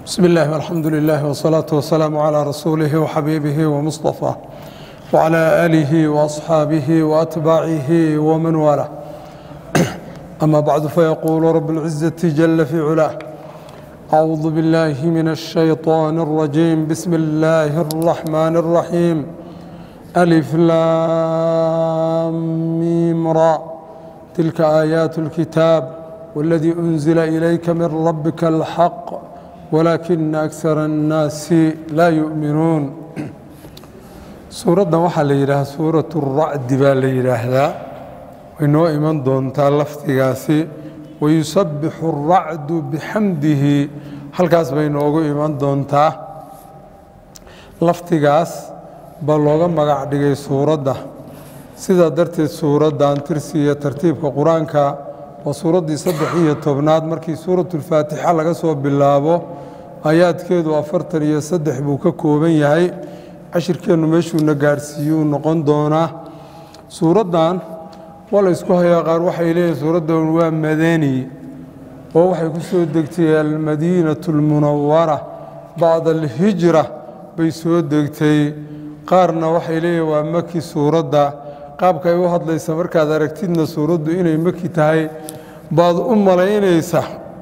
بسم الله والحمد لله والصلاة والسلام على رسوله وحبيبه ومصطفى وعلى آله وأصحابه وأتباعه ومن والاه أما بعد فيقول رب العزة جل في علاه أعوذ بالله من الشيطان الرجيم بسم الله الرحمن الرحيم ألف لام ميم را تلك آيات الكتاب والذي أنزل إليك من ربك الحق ولكن أكثر الناس لا يؤمنون suuraddan waxaa la yidhaahaa suuratu racdi baa la yidhaahdaa way noo iman doontaa lafdigaasi wayusabbixu aracdu bixamdihi halkaas bay noogu iman doontaa lafdigaas baa looga magac dhigay suuradda sidaa darteed suuraddan tirsi iyo tartiibka qur-aanka waa suuraddii saddex iyo tobnaad markii suuratulfaatixa laga soo bilaabo aayaadkeedu afartan iyo saddex buu ka kooban yahay cashirkeennu meeshuuna gaadhsiiyuu noqon doonaa suuraddan waa la ysku hayaa qaar waxay leeyihin suuraddan waa madani oo waxay ku soo degtay almadiinatu almunawara bacda alhijra bay soo degtay qaarna waxay leeyihin waa maki suuradda qaabka ay u hadlaysa markaad aragtidna suuraddu inay maki tahay baad u malaynaysa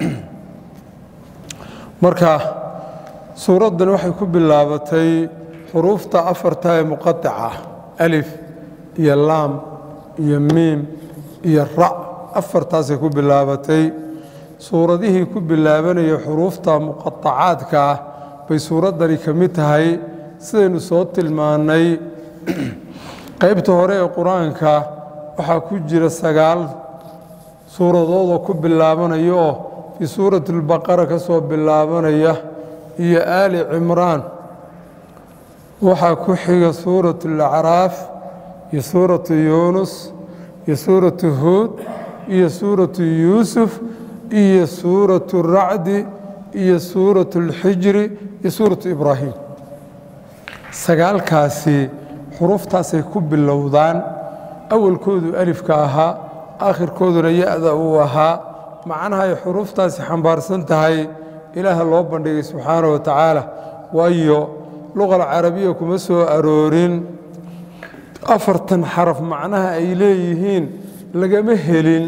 marka suuraddan waxay ku bilaabatay xuruufta afarta ee muqaطaca alif iyo laam iyo miim iyo rac afartaasay ku bilaabatay suuradihii ku bilaabanaya xuruufta muqaطacaadka ah bay suuraddani ka mid tahay sidaynu soo tilmaannay qaybta hore ee qur-aanka waxaa ku jira sagaal suuradoodoo ku bilaabanaya oo fii suurati اlbaqara ka soo bilaabanaya iyo aali cimraan waxaa ku xiga suuratu alacraaf iyo suuratu yuunus iyo suuratu huud iyo suuratu yuusuf iyo suuratu racdi iyo suuratu alxijri iyo suuratu ibraahim sagaalkaasi xuruftaasay ku bilowdaan awalkoodu alifka ahaa aakhirkooduna ya-da uu ahaa macnaha ay xuruftaasi xambaarsan tahay ilaaha loo bandhigay subxaana wa tacaala waayo luqa alcarabiya kuma soo aroorin afartan xaraf macnaha ay leeyihiin lagama helin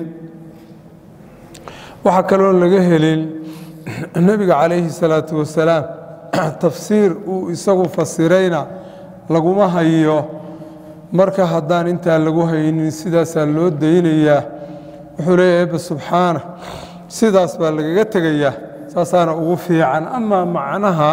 waxaa kaloo laga helin nebiga calayhi salaatu wasalaam tafsiir uu isagu fasirayna laguma hayo marka haddaan intaa lagu haynin sidaasaa loo daynayaa wuxuu leeya eba subxaana sidaas baa lagaga tegayaa saasaana ugu fiican amaa macnaha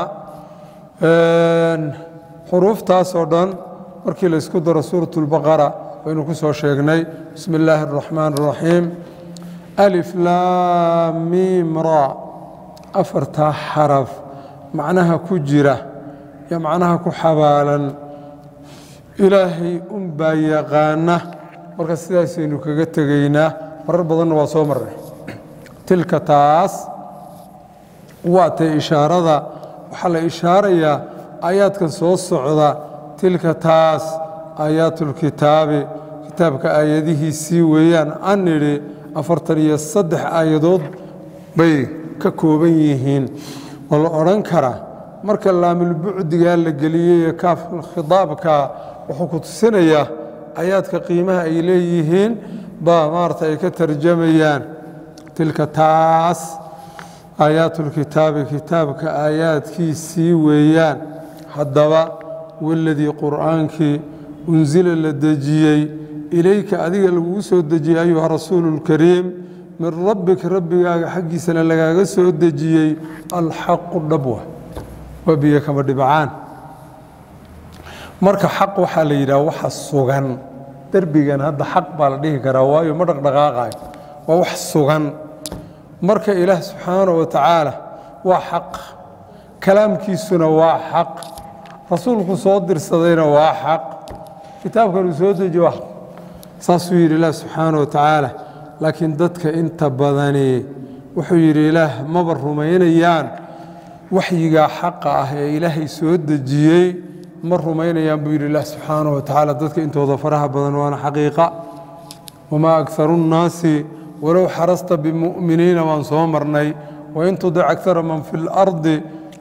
xuruuftaasoo dhan markii la ysku daro suurat اlbaqara waynu ku soo sheegnay bismi illaahi اraxmaan اraxiim alif laam miim ra afartaa xaraf macnaha ku jira iyo macnaha ku xabaalan ilaahay unbaa yaqaana marka sidaasaynu kaga tegaynaa marar badanna waa soo marnay tilka taas waa tay ishaarada waxaa la ishaarayaa aayaadkan soo socda tilka taas aayaatulkitaabi kitaabka aayadihiisii weeyaan an nidhi afartan iyo saddex aayadood bay ka kooban yihiin waa la odhan karaa marka laamulbucdigaa la geliyey ee kaafkhitaabka wuxuu ku tusinayaa aayaadka qiimaha ay leeyihiin baa maarata ay ka tarjamayaan tilka taas aayaatulkitaabi kitaabka aayaadkiisii weeyaan haddaba waladii qur'aankii unsila la dejiyey ilayka adiga lagugu soo dejiyey ayuha rasuulu اlkariim min rabbika rabbigaaga xaggiisana lagaaga soo dejiyey alxaqu dhabwa waa biyo kama dhibcaan marka xaq waxaa la yidhaha waxa sugan derbigan hadda xaq baa la dhihi karaa waayo ma dhaqdhaqaaqayo waa wax sugan marka ilaah subxaanaه wa tacaala waa xaq kalaamkiisuna waa xaq rasuulku soo dirsadayna waa xaq kitaabkan uu soo dejiye waa saasuu yidhi ilaah subxaana wa tacaala laakiin dadka inta badani wuxuu yidhi ilaah maba rumaynayaan waxyigaa xaqa ah ee ilaahay soo dejiyey ma rumaynayaan buu yidhi ilaah subxaana wa tacaala dadka intooda faraha badan waana xaqiiqa wamaa akaru nnaasi walow xarasta bimu'miniina waan soo marnay wain tudic akara man fi اlardi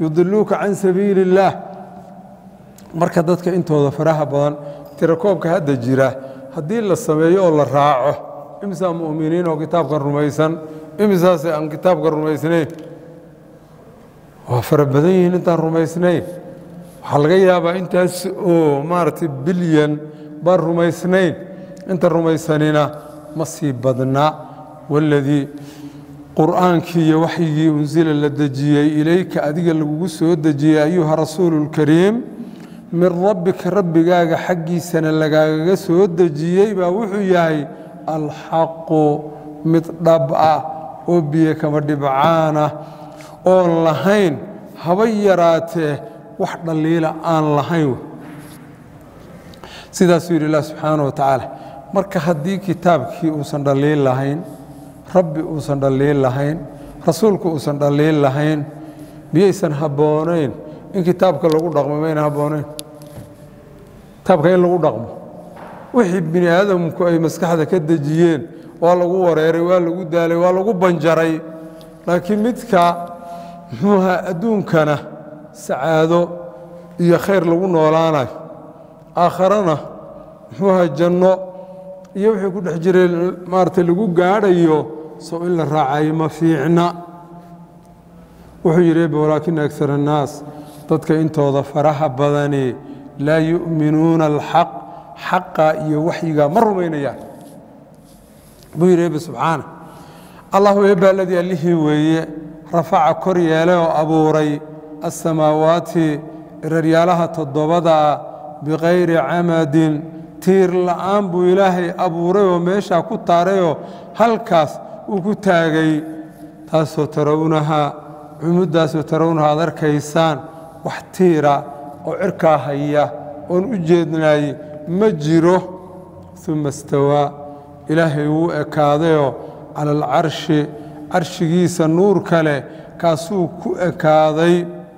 yudiluuka can sabiili اllaah marka dadka intooda faraha badan tirakoobka hadda jira haddii la sameeyo oo la raaco imisaa mu'miniin oo kitaabkan rumaysan imisaase aan kitaabka rumaysnayn waa fara badan yihiin intaan rumaysnayn waxaa laga yaabaa intaas oo maaragtay bilyan baan rumaysnayn inta rumaysanina ma sii badna waladii qur'aankii iyo waxyigii unsila la dejiyey ilayka adiga lagugu soo dejiyey ayuha rasuulu اlkariim min rabbika rabbigaaga xaggiisana lagaagaga soo dejiyey baa wuxuu yahay alxaqu mid dhab ah oo biyo kama dhibcaana oon lahayn haba yaraatee wax dhaliila aan lahayn sidaasuu yidhi ilah subxaana wa tacaala marka haddii kitaabkii uusan dhaliil lahayn rabbi uusan dhaliil lahayn rasuulku uusan dhaliil lahayn miyaysan habboonayn in kitaabka lagu dhaqmo mayna habboonayn kitaabka in lagu dhaqmo wixii bini aadamku ay maskaxda ka dejiyeen waa lagu wareeray waa lagu daalay waa lagu banjaray laakiin midka muxuuha adduunkana sacaado iyo khayr lagu noolaanayo aakharana muxuuha janno iyo wixii ku dhex jiray maaragtay lagu gaadhayo sow in la raacayo ma fiicna wuxuu yidhi ebe walaakina agar annaas dadka intooda faraha badani laa yu'minuuna alxaq xaqa iyo waxyigaa ma rumaynayaan buu yidhi ebe subxaana allahu eebba aladii allihii weeye rafaca kor yeelay oo abuuray assamaawaati iraryaalaha toddobadaa bikayri camadin tiir la'aan buu ilaahay abuuray oo meeshaa ku taarayoo halkaas uu ku taagay taasoo tarawnaha cumuddaasoo tarawnaha aad arkaysaan wax tiira oo cirkaa haya oon u jeednaay ma jiro uma istawaa ilaahay wuu ekaadayoo cala alcarshi carshigiisa nuur kale kaasuu ku ekaaday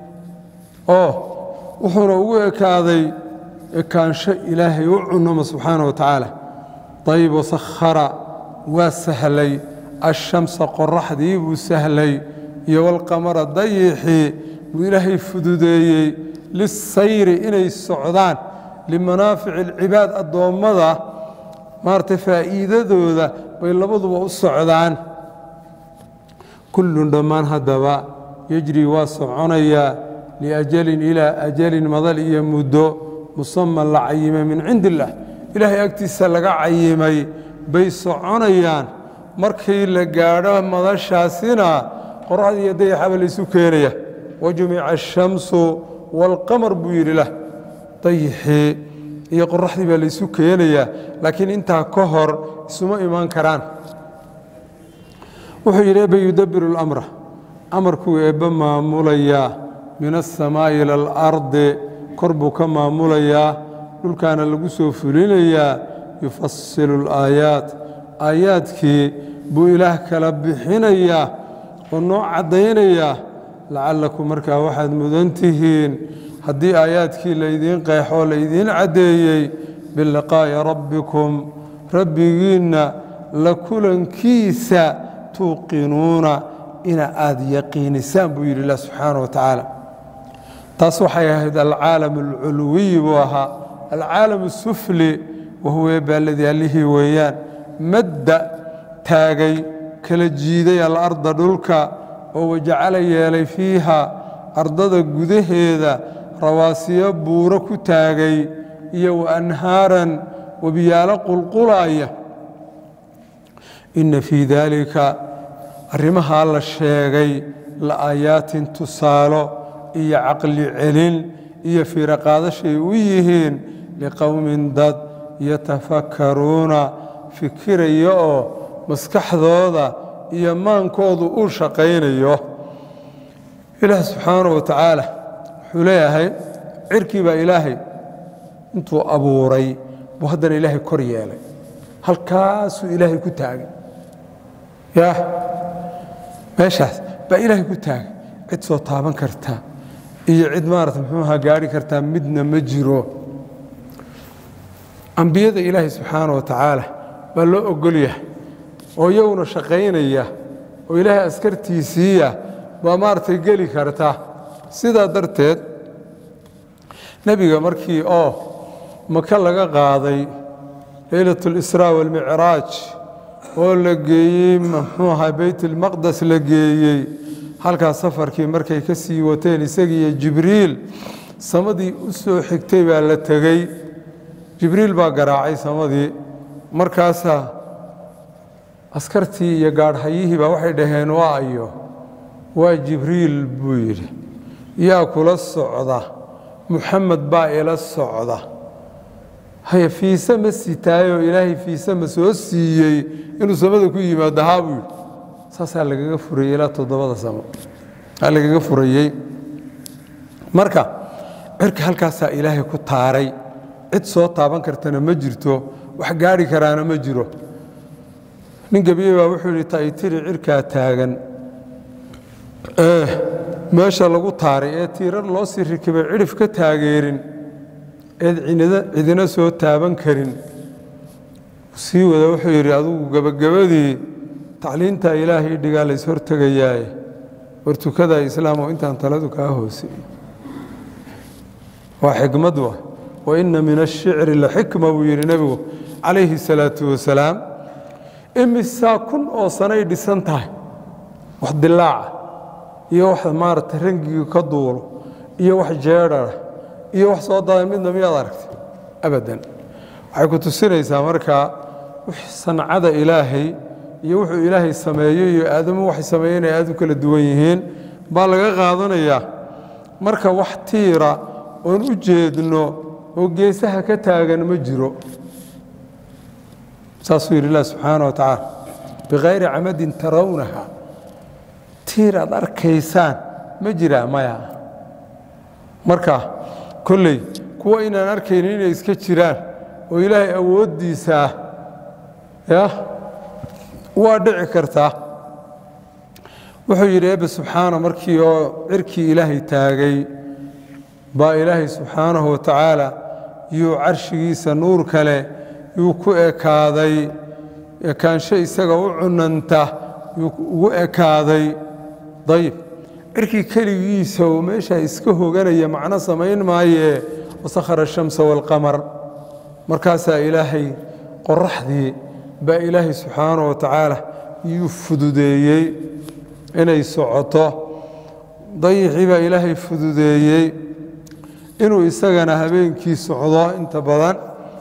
oo wuxuuna ugu ekaaday ekaansho ilaahay u cunama subxaana wa tacaala dayib wasakhara waa sahlay ashamsa qoraxdii buu sahlay iyo walqamara dayixii buu ilaahay fududeeyey lisayri inay socdaan limanaafici alcibaad addoommada maaragtay faa'iidadooda bay labaduba u socdaan kullun dhammaan haddaba yejri waa soconayaa liajalin ilaa ajalin madal iyo muddo musaman la cayimay min cindi illaah ilaahay agtiisa laga cayimay bay soconayaan markii la gaadho madashaasina qoraxda iyo dayaxaba laysu keenaya wajumica ashamsu waalqamar buu yidhi lah dayixii iyo qoraxdii baa laysu keenayaa laakiin intaa ka hor isuma imaan karaan wuxuu yidhi ebbe yudabiru اlamra amarkuu eebbe maamulayaa min aلsamaa'i ila alardi kor buu ka maamulayaa dhulkaana lagu soo fulinayaa yufasilu اlaayaat aayaadkii buu ilaah kala bixinayaa oo noo caddaynayaa lacallakum markaa waxaad mudan tihiin haddii aayaadkii laydiin qeexoo laydiin caddeeyey biliqaa'i rabbikum rabbigiinna la kulankiisa tuuqinuuna ina aad yaqiinisaan buu yidhi ilah subxaana wa tacaala taas waxay ahayd alcaalam alculwiyi buu ahaa alcaalam asufli wahuwa eebaaladii allihii weeyaan madda taagay kala jiiday alarda dhulka oo wajacala yeelay fiiha ardada gudaheeda rawaasiyo buuro ku taagay iyo wa anhaaran webiyaalo qulqulaaya inna fii daalika arrimahaa la sheegay la'aayaatin tusaalo iyo caqli celin iyo fiiroqaadashay u yihiin liqowmin dad yatafakkaruuna fikiraya oo maskaxdooda iyo maankoodu uu shaqaynayo ilaah subxaana wa tacaala wuxuu leeyahay cirkii baa ilaahay intuu abuuray buu haddana ilaahay kor yeelay halkaasuu ilaahay ku taagay yaa meeshaas baa ilaahay ku taagay cid soo taaban karta iyo cid maarata muxuuha gaari kartaa midna ma jiro ambiyada ilaahay subxaana wa tacaala baa loo ogol yahay oo iyaguna shaqaynaya oo ilaahay askartiisiiya baa maaragtay geli karta sidaa darteed nebiga markii oo maka laga qaaday leylat اlisraa wاlmicraaj oo la geeyey muxuu ahaa beytulmaqdes la geeyey halkaas safarkii markay ka sii wateen isagiiyo jibriil samadii u soo xigtay baa la tegey jibriil baa garaacay samadii markaasaa askartii iyo gaadhayihii baa waxay dhaheen waa ayo waa jibriil buu yidhi yaa kula socda muxamed baa ila socda haya fiise ma sitaayoo ilaahay fiise ma soo siiyey inuu samada ku yimaado haa buu yidhi saasaa lagaga furayey ilaa toddobada samo aa lagaga furayey marka cirka halkaasaa ilaahay ku taaray cid soo taaban kartana ma jirto wax gaadhi karaana ma jiro nin gebiye baa wuxuu yidhi taitiri cirkaa taagan ee meesha lagu taaray ee tiirar loo sii rikibay cidhif ka taageerin eed cidina soo taaban karin sii wada wuxuu yidhi adugu gebagabadii tacliintaa ilaahay dhigaa lays hortegayaaye war tukadaa islaamoo intaan taladu kaa hoose waa xikmad wa wa inna min ashicri la xikma buu yidhi nebigu calayhi salaatu wasalaam imisaa kun oo sanay dhisan tahay wax dilaaca iyo wax maaragtay rangiga ka duulo iyo wax jeedhara iyo wax soo daada midna miyaad aragtay abadan waxay ku tusinaysaa markaa sancada ilaahay iyo wuxuu ilaahay sameeyo iyo aadamu waxay sameeyeen ay aad u kala duwan yihiin baa laga qaadanayaa marka wax tiira oon u jeedno oo geesaha ka taagan ma jiro saasuu yidhi ilah subxaana wa tacaala bikayri camadin tarawnaha tiir aad arkaysaan ma jiraa maya marka kolley kuwa inaan arkaynin inay iska jiraan oo ilaahay awooddiisaa ya waa dhici kartaa wuxuu yidhi ebe subxaana markii oo cirkii ilaahay taagay baa ilaahay subxaanahu wa tacaala yuu carshigiisa nuur kale yuu ku ekaaday ekaansho isaga u cunanta yuu ugu ekaaday dayib cirkii keligiisa oo meeshaa iska hoganaya macno samayn maayee wasakhara ashamsa waalqamar markaasaa ilaahay qoraxdii baa ilaahay subxaanahu wa tacaala yuu fududeeyey inay socoto dayixii baa ilaahay fududeeyey inuu isagana habeenkii socdo inta badan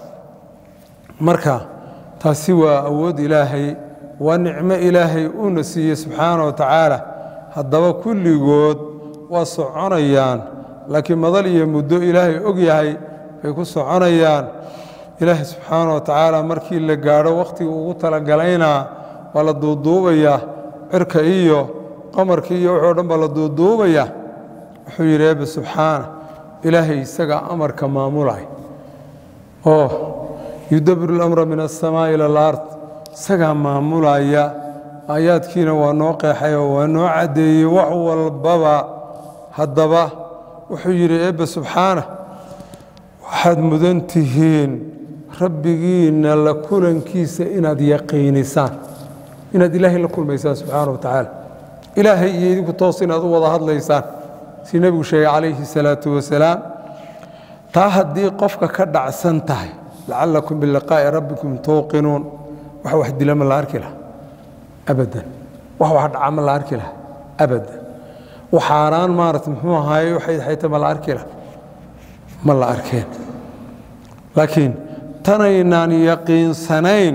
marka taasi waa awood ilaahay waa nicmo ilaahay uuna siiyey subxaana wa tacaala haddaba kulligood waa soconayaan laakiin madal iyo muddo ilaahay og yahay bay ku soconayaan ilaahay subxaana wa tacaala markii la gaadho wakhtiga ugu talagalaynaa waa la duuduubayaa cirka iyo qamarka iyo wuxuu dhan baa la duuduubaya wuxuu yidhi ebe subxaana ilaahay isagaa amarka maamulay oo yudabiru اlamra min aلsamaaءi ilى اlard isagaa maamulaya aayaadkiina waa noo qeexay oo waa noo caddeeyey wax walbaba haddaba wuxuu yidhi ebe subxaana waxaad mudan tihiin rabbigiinna la kulankiisa inaad yaqiinisaan inaad ilaahay la kulmaysaan subxaana wa tacaala ilaahay iyo idinku toos inaad u wada hadlaysaan si nebigu sheegay calayhi الsalaaةu wasalaam taa haddii qofka ka dhacsan tahay lacalakum biliqaa'i rabbikum tuuqinuun wax wax dila ma la arki laha abadan wax wax dhaca ma la arki laha abadan waxaanaan maarata muxuu ahaaye waxay xayta ma la arki laha ma la arkeen laakiin tanaynaan yaqiinsanayn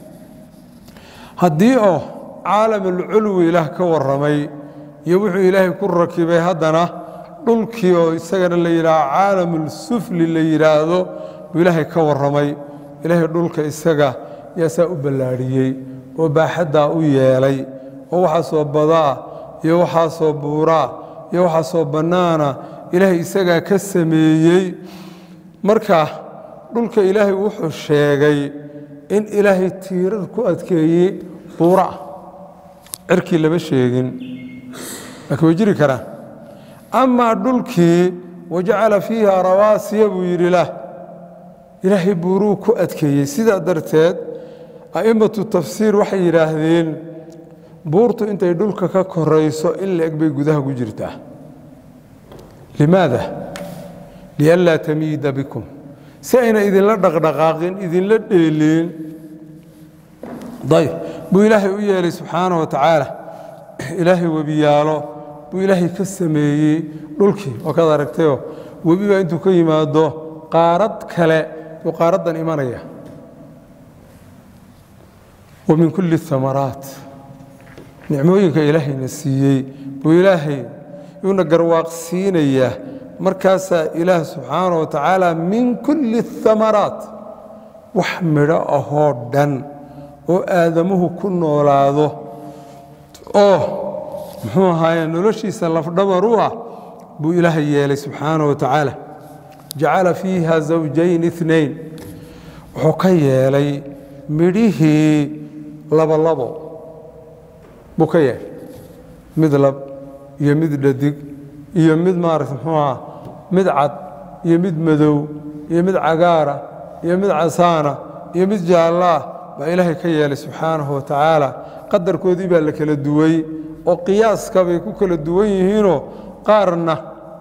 haddii oo caalamulculwi ilaah ka warramay iyo wuxuu ilaahay ku rakibay haddana dhulkii oo isagana la yidhaaho caalamulsufli la yidhaahdo buu ilaahay ka warramay ilaahay dhulka isaga yaasaa u ballaadhiyey oo baaxaddaa u yeelay oo waxaasoo badaa iyo waxaasoo buuraa iyo waxaasoo bannaana ilaahay isagaa ka sameeyey marka dhulka ilaahay wuxuu sheegay in ilaahay tiirar ku adkeeyey buura ah cirkii lama sheegin laakiin way jiri karaan amaa dhulkii wajacala fiiha rawaasiya buu yidhi lah ilaahay buuruu ku adkeeyey sidaa darteed a'immatu tafsiir waxay yidhaahdeen buurtu intay dhulka ka korayso in la eg bay gudaha ku jirtaa limaada lianlaa tamiida bikum si ayna idinla dhaqdhaqaaqin idinla dheeliin dayb buu ilaahay u yeelay subxaana wa tacaala ilaahay webiyaalo buu ilaahay ka sameeyey dhulkii oo kaad aragtayoo webi baa intuu ka yimaado qaarad kale yuu qaaraddan imanaya wa min kulli amaraat nicmooyinka ilaahayna siiyey buu ilaahay yuuna garwaaqsiinayaa markaasaa ilaah subxaana wa tacaala min kulli amaraat wax midho ahoo dhan oo aadamuhu ku noolaado oo muxuu ahaaye noloshiisa lafdhabar u ah buu ilaahay yeelay subxaana wa tacaala jacala fiiha zawjayn inayn wuxuu ka yeelay midhihii labolabo buu ka yeelay mid lab iyo mid dhadig iyo mid maarata muxuu aha mid cad iyo mid madow iyo mid cagaara iyo mid casaana iyo mid jaallaah baa ilaahay ka yeelay subxaanahu wa tacaala qadarkoodii baa la kala duway oo qiyaaska bay ku kala duwan yihiinoo qaarna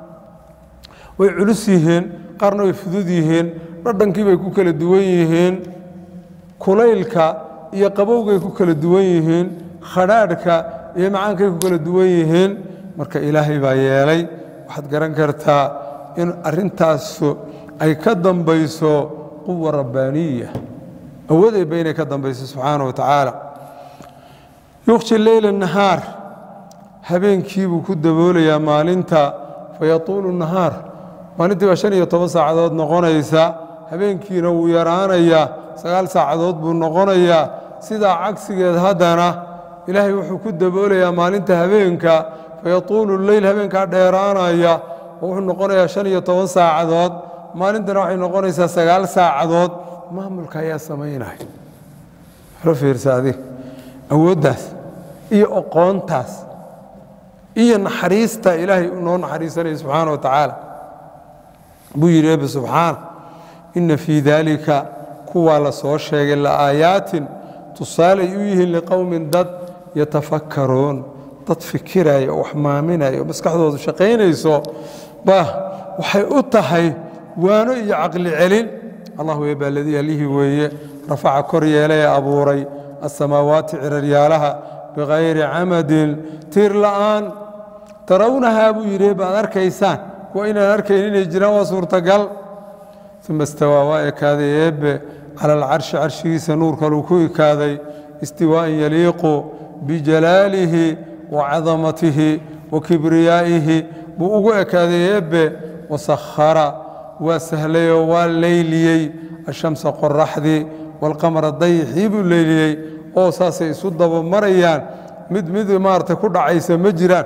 way culus yihiin qaarna way fudud yihiin dhadhankii bay ku kala duwan yihiin kulaylka iyo qabowgay ku kala duwan yihiin khadhaadhka iyo macaankay ku kala duwan yihiin marka ilaahay baa yeelay waxaad garan kartaa in arrintaasu ay ka dambayso quwa rabbaaniya awood eebba inay ka dambayso subxaana wa tacaala yukhshi leyla nahaar habeenkiibuu ku daboolayaa maalinta fayatuulu nahaar maalintii baa shan iyo toban saacadood noqonaysa habeenkiina wuu yaraanayaa sagaal saacadood buu noqonayaa sidaa cagsigeed haddana ilaahay wuxuu ku daboolayaa maalinta habeenka fayatuulu leyl habeenkaa dheeraanaya oo wuxuu noqonayaa shan iyo toban saacadood maalintana waxay noqonaysaa sagaal saacadood maamulka ayaa samaynaya lo fiirsa adig awooddaas iyo oqoontaas iyo naxariista ilaahay noo naxariisanaya subxaana wa tacaala buu yidhi ebe subxaana inna fii daalika kuwaa la soo sheegay la'aayaatin tusaalay u yihiin liqowmin dad yatafakkaruun dad fikiraya oo wax maaminaya oo maskaxdoodu shaqaynayso ba waxay u tahay waano iyo caqli celin allah weebaa ladii allihii weeye rafaca kor yeelay ee abuuray asamaawaati ciraryaalaha bikayri camadin tiir la'aan tarawnahaa buu yidhi baad arkaysaan kuwa inaan arkayn inay jiraan waa suurtagal uma istawaa waa ekaaday eebbe cala alcarshi carshigiisa nuurkaluu ku ekaaday istiwaa'an yaliiqu bijalaalihi wa cadamatihi wa kibriyaa'ihi buu ugu ekaaday eebbe wasakhara waa sahlayoo waa leyliyey ashamsa qoraxdii walqamara dayixii buu leyliyey oo saasay isu dabamarayaan mid mid maarata ku dhacaysa ma jiraan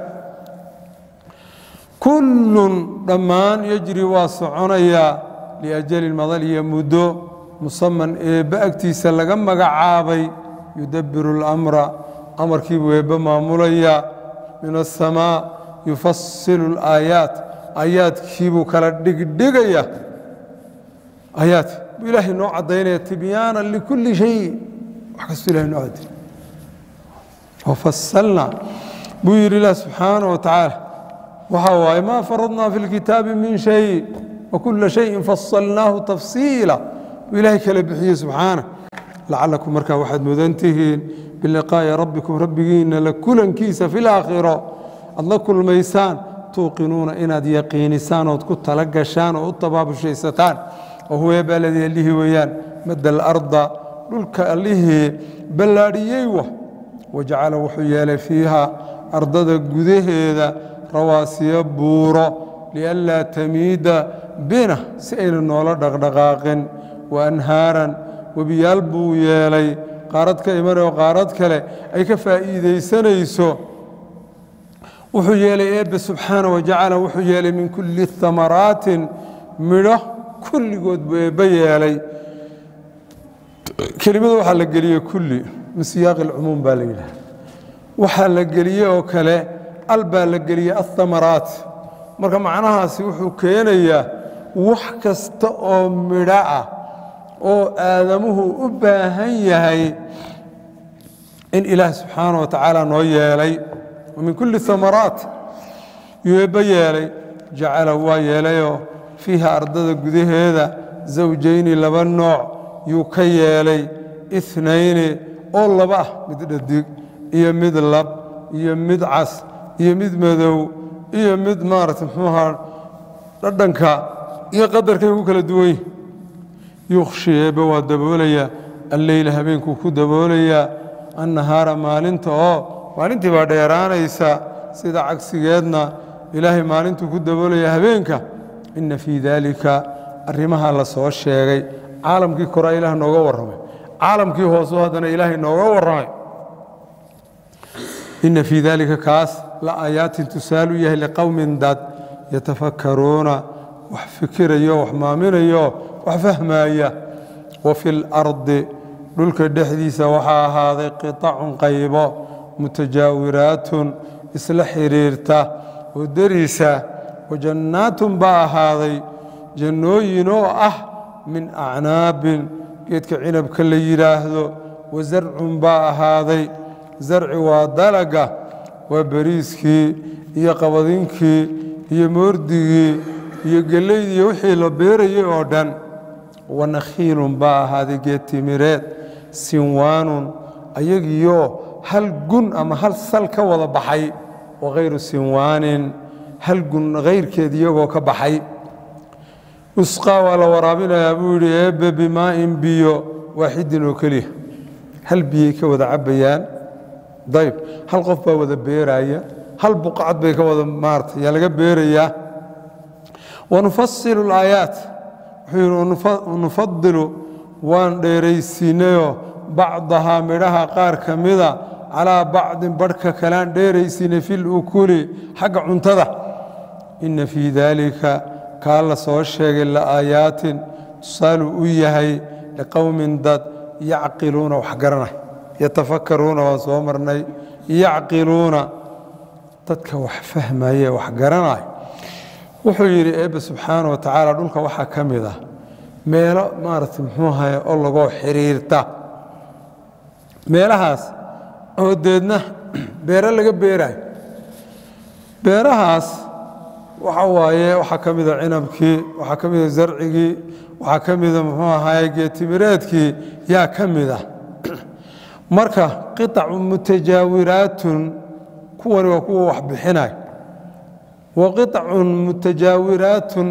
kullun dhammaan yejri waa soconayaa liajalin madal iyo muddo musaman eebbe agtiisa laga magacaabay yudabbiru اlamra amarkiibuu eebbe maamulaya min aلsamaa yufasilu اlaayaat aayaadkiibuu kala dhigdhigaya aayaad buu ilaahay noo caddaynaya tibyaana likulli shay wax kastuu ilahay noo cadday wafasalna buu yidhi ilah subxaana wa tacaala waxaa waaye maa faradnaa fi اlkitaabi min shay wakula shayin fasalnaahu tafsiila buu ilaahay kala bixiyey subxaana lacalakum markaa waxaad mudan tihiin biliqaa'i rabbikum rabbigiinna la kulankiisa fi laakhiro aad la kulmaysaan tuuqinuuna inaad yaqiinisaan ood ku tala gashaan oo u tabaabashaysataan oo huweeba aladii allihii weeyaan madda alarda dhulka allihii ballaadhiyey wa wajacala wuxuu yeelay fiiha ardada gudaheeda rawaasiyo buuro lianlaa tamiida bina si ayna noola dhaqdhaqaaqin wa anhaaran webiyaal buu yeelay qaarad ka imanayoo qaarad kale ay ka faa'iidaysanayso wuxuu yeelay eebbe subxaana wajacala wuxuu yeelay min kulli amaraatin midho kulligood buu eebbe yeelay kelimada waxaa la geliyey kulli min siyaaqi alcumuum baa la yidhaha waxaa la geliyey oo kale al baa la geliyey ahamaraat marka macnahaasi wuxuu keenayaa wax kasta oo midho ah oo aadamuhu u baahan yahay in ilaah subxaana wa tacaala noo yeelay min kulli amaraat yuu eebbe yeelay jacala waa yeelayoo fiiha ardada gudaheeda zawjayni laba nooc yuu ka yeelay inayni oo laba ah mid dhadig iyo mid lab iyo mid cas iyo mid madow iyo mid maarata muxuuahaa dhadhanka iyo qadarkay ku kala duwan yihin yukhshi eebbe waa daboolayaa alleyla habeenkuu ku daboolayaa annahaara maalinta oo maalintii baa dheeraanaysa sida cagsigeedna ilaahay maalintuu ku daboolaya habeenka inna fii daalika arrimaha la soo sheegay caalamkii koraa ilaah nooga warramay caalamkii hoosu haddana ilaahay nooga warramay inna fii daalika kaas la aayaatin tusaalu yahay liqowmin dad yatafakkaruuna wax fikirayo wax maaminayo wax fahmaaya wa fi lardi dhulka dhexdiisa waxaa ahaaday qitacun qaybo mutajaawiraatun isla xidhiirta oo deriisa wajannaatun baa ahaaday jannooyin oo ah min acnaabin geedka cinabka la yidhaahdo wasarcun baa ahaaday zarci waa dalaga waa beriiskii iyo qabadinkii iyo moordigii iyo gellaydii iyo wixii la beerayay oo dhan wanakhiilun baa ahaaday geed timireed sinwaanun ayagiioo hal gun ama hal sal ka wada baxay wakhayru sinwaanin hal gun hayrkeed iyagoo ka baxay usqaa waa la waraabinayaa buu yidhi eebbe bimaa'in biyo waaxidin oo keliya hal biyay ka wada cabbayaan dayb hal qof baa wada beeraaya hal buqacad bay ka wada maarata yaa laga beerayaa wanufasilu alaayaat wuxuu yidhi wanufadilu waan dheeraysiinayoo bacdahaa midhaha qaar ka mida calaa bacdin barhka kalean dheeraysiinay fil ukuli xagga cuntada inna fii daalika kaa la soo sheegay la'aayaatin tusaalu u yahay liqowmin dad yacqiluuna wax garanay yatafakkaruuna waan soo marnay yacqiluuna dadka wax fahmaye wax garanay wuxuu yidhi eebbe subxaana wa tacaala dhulka waxaa ka mid ah meelo maaragtay muxuu ahaye oo lagoo xidhiirta meelahaas oo deedna beero laga beeraayo beerahaas waxa waaye waxaa ka mida cinabkii waxaa ka mida zarcigii waxaa ka mida muxuu ahaye geetimireedkii yaa ka mid ah marka qiطacu mutajaawiraatun kuwani waa kuwa wax bixinay wa qiطacun mutajaawiraatun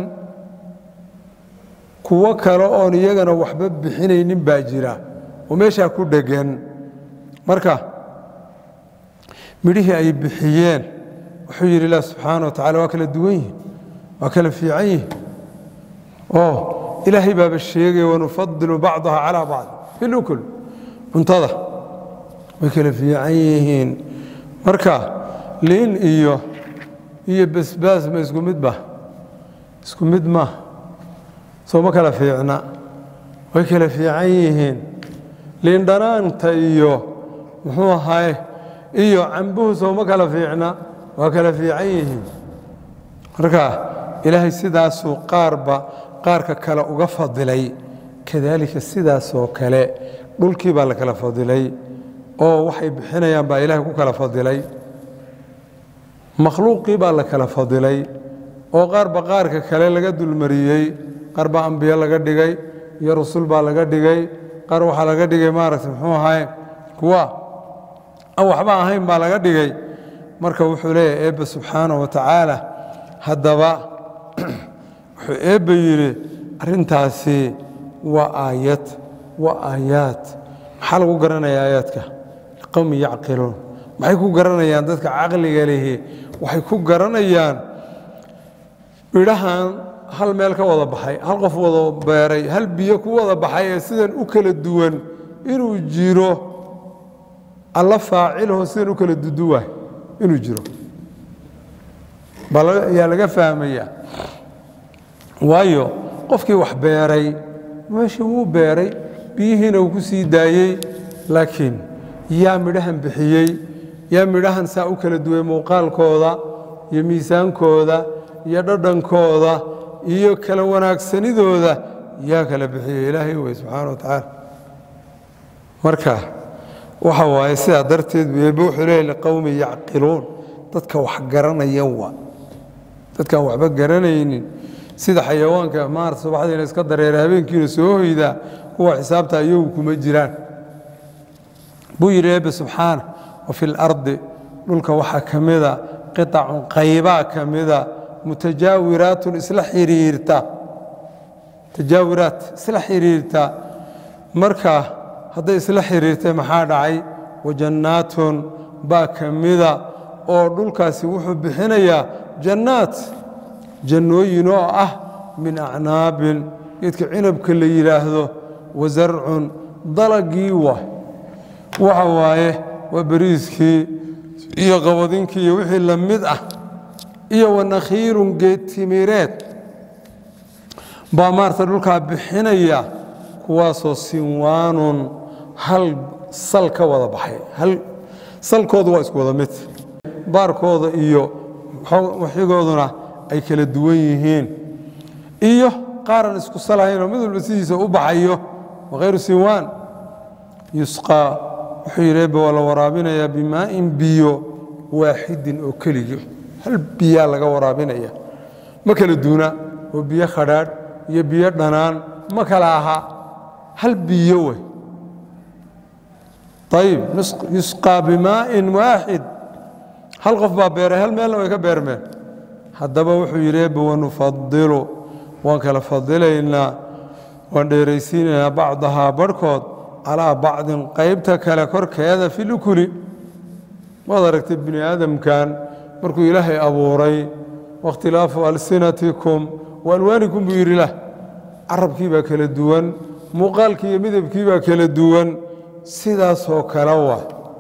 kuwo kale oon iyagana waxba bixinaynin baa jira oo meeshaa ku dhegan marka midhihii ay bixiyeen wuxuu yidhi ilah subxaana wa tacala waa kala duwan yihin waa kala fiican yihin oo ilaahay baaba sheegaya wanufadilu bacdaha calaa bacd filukul cuntada way kala fiican yihiin marka liin iyo iyo basbaas ma isku mid ba isku mid ma soo ma kala fiicna way kala fiican yihiin liin dhanaanta iyo muxuu ahaye iyo cambuhu soo ma kala fiicna waa kala fiican yihiin marka ilaahay sidaasuu qaarba qaarka kale uga fadilay kadaalika sidaasoo kale dhulkii baa la kala fadilay oo waxay bixinayaan baa ilaahay ku kala fadilay makhluuqii baa la kala fadilay oo qaarba qaarka kale laga dulmariyey qaar baa ambiyo laga dhigay iyo rusul baa laga dhigay qaar waxaa laga dhigay maaragtay muxuu ahaye kuwa aan waxba ahayn baa laga dhigay marka wuxuu leeyahay eebbe subxaana wa tacaala haddaba wuxuu eebbe yidhi arrintaasi waa aayad waa aayaad maxaa lagu garanaya aayaadka liqowmi yacqiluun maxay ku garanayaan dadka caqliga lihi waxay ku garanayaan bidhahan hal meel ka wada baxay hal qof wada beeray hal biyo ku wada baxay ee sidan u kala duwan inuu jiro alla faacilho sidan u kala duduwaay inuu jiro ayaa laga fahmaya waayo qofkii wax beeray meeshii wuu beeray biyihiina uu ku sii daayey laakiin yaa midhahan bixiyey yaa midhahan saa u kala duway muuqaalkooda iyo miisaankooda iyo dhadhankooda iyo kala wanaagsanidooda yaa kala bixiyey ilaahay wey subxaana wa tacaala marka waxa waaye sidaa darteed eebbe wuxuu leeyahy liqowmi yacqiluun dadka wax garanaya waa dadkaan waxba garanaynin sida xayawaanka maarta subaxdiina iska dareera habeenkiina soo hoydaa kuwa xisaabta iyagu kuma jiraan buu yidhi eebbe subxaana wa fi lardi dhulka waxaa ka mida qitacun qaybaa ka mida mutajaawiraatun isla xiriirta tajaawiraat isla xiriirta marka hadday isla xiriirtay maxaa dhacay wajannaatun baa ka mida oo dhulkaasi wuxuu bixinayaa jannaat jannooyin oo ah min acnaabin geedka cinabka la yidhaahdo wasarcun dalagii wa waxa waaye waa beriiskii iyo qabadinkii iyo wixii la mid ah iyo wanakhiilun geed timireed baa maarata dhulkaa bixinaya kuwaasoo sinwaanun hal sal ka wada baxay hal salkoodu waa isku wada mid baarkooda iyo waxigooduna ay kala duwan yihiin iyo qaaran isku salahaynoo mid walba sidiisa u baxayo wakhayru sinwaan yusqaa wuxuu yidhi ebbe waa la waraabinayaa bimaa'in biyo waaxidin oo keliga hal biyaa laga waraabinaya ma kala duuna oo biyo khadhaadh iyo biyo dhanaan ma kala aha hal biyo wey ayib yusqaa bimaa'in waaxid hal qof baa beeray hal meelna way ka beermeen haddaba wuxuu yidhi ebbe wanufadilu waan kala fadilaynaa waan dheeraysiinaynaa bacdahaa barhkood calaa bacdin qaybta kale korkeeda fi lukuli waad aragtay bini aadamkan markuu ilaahay abuuray wakhtilaafu alsinatikum wa alwaanikum buu yidhi lah carabkii baa kala duwan muuqaalkii iyo midabkii baa kala duwan sidaasoo kale wa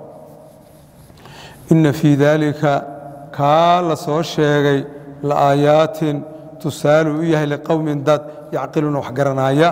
inna fii daalika kaa la soo sheegay la aayaatin tusaalu u yahay liqowmin dad yacqiluuna wax garanaaya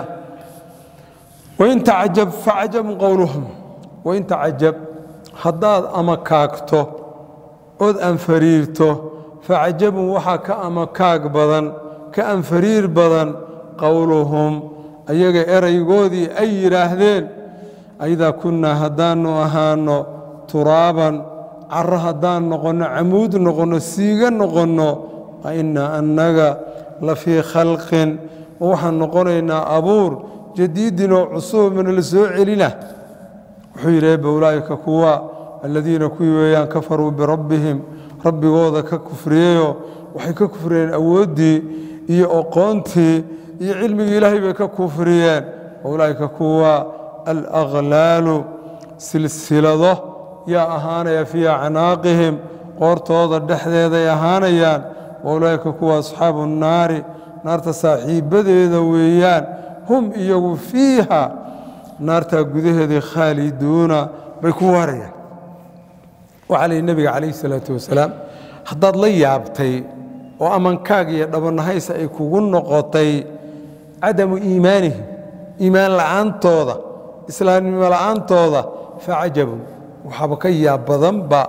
wain tacajab facajabun qowluhum wain tacajab haddaad ama kaagto ood anfariirto facajabun waxaa ka ama kaag badan ka anfariir badan qowluhum ayaga eraygoodii ay yidhaahdeen aidaa kunnaa haddaannu ahaanno turaaban caro haddaan noqonno camuud noqonno siiga noqonno a innaa annaga la fii khalqin waxaan noqonaynaa abuur jadiidin oo cusub mana la soo celina wuxuu yidhi ebbe ulaa'ika kuwa aladiina kuwii weeyaan kafaruu birabbihim rabbigooda ka kufriyeyoo waxay ka kufriyeen awooddii iyo oqoontii iyo cilmigii ilaahay bay ka kufriyeen ulaa'ika kuwa alaghlaalu silsilado yaa ahaanaya fii acnaaqihim qoortooda dhexdeeday ahaanayaan waulaa'ika kuwa asxaabu nnaari naarta saaxiibbadeeda weeyaan hum iyagu fiiha naartaa gudaheedii khaaliduuna bay ku waarayaan waxaa la yidhi nebiga calayhi salaatu wasalaam haddaad la yaabtay oo amankaag iyo dhabannahaysa ay kugu noqotay cadamu iimaanihim iimaan la'aantooda islaamnimo la'aantooda facajabun waxaaba ka yaab badanba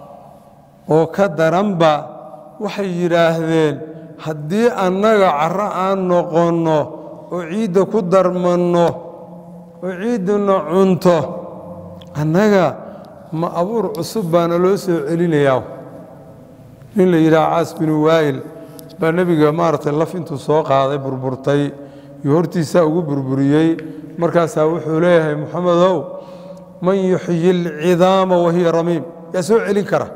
oo ka daranba waxay yidhaahdeen haddii annaga carro aan noqonno oo ciidda ku darmanno oo ciidduna cunto annaga ma abuur cusub baana loo soo celinayaa nin la yidhaha caas binu waa'il baa nebiga maaragtay laf intuu soo qaaday burburtay iyo hortiisaa ugu burburiyey markaasaa wuxuu leeyahay moxamedow man yuxyi alcidaama wahiya ramiim yaa soo celin kara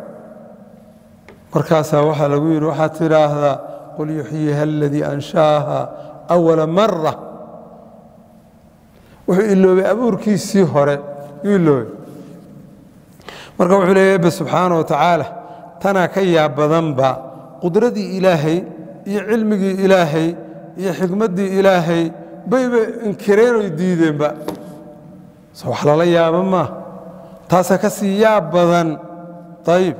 markaasaa waxaa lagu yidhi waxaad tidhaahdaa qul yuxyiha aladii anshaaha awala mara wuxuu iloobay abuurkiisii hore yuu iloobay marka wuxuu leeya ebe subxaana wa tacaala tanaa ka yaab badanba qudradii ilaahay iyo cilmigii ilaahay iyo xikmaddii ilaahay bayba inkireen oy diideenba so wax lala yaaba maa taasaa ka sii yaab badan ayib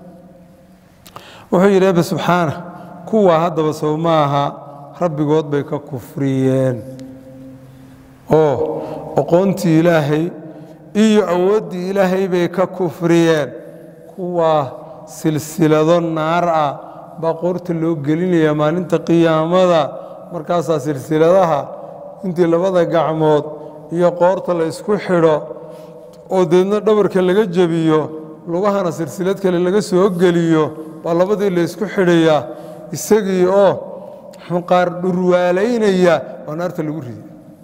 wuxuu yidhi ebe subxaana kuwaa haddaba sow maaha rabbigood bay ka kufriyeen oo oqoontii ilaahay iyo awooddii ilaahay bay ka kufriyeen kuwaa silsilado naar ah baa qoorta loo gelinaya maalinta qiyaamada markaasaa silsiladaha intii labada gacmood iyo qoorta la isku xidho oo deedna dhabarka laga jebiyo lugahana silsilad kale laga soo geliyo baa labadii la ysku xidhayaa isagii oo qaar dhurwaalaynaya oo naarta lagu riday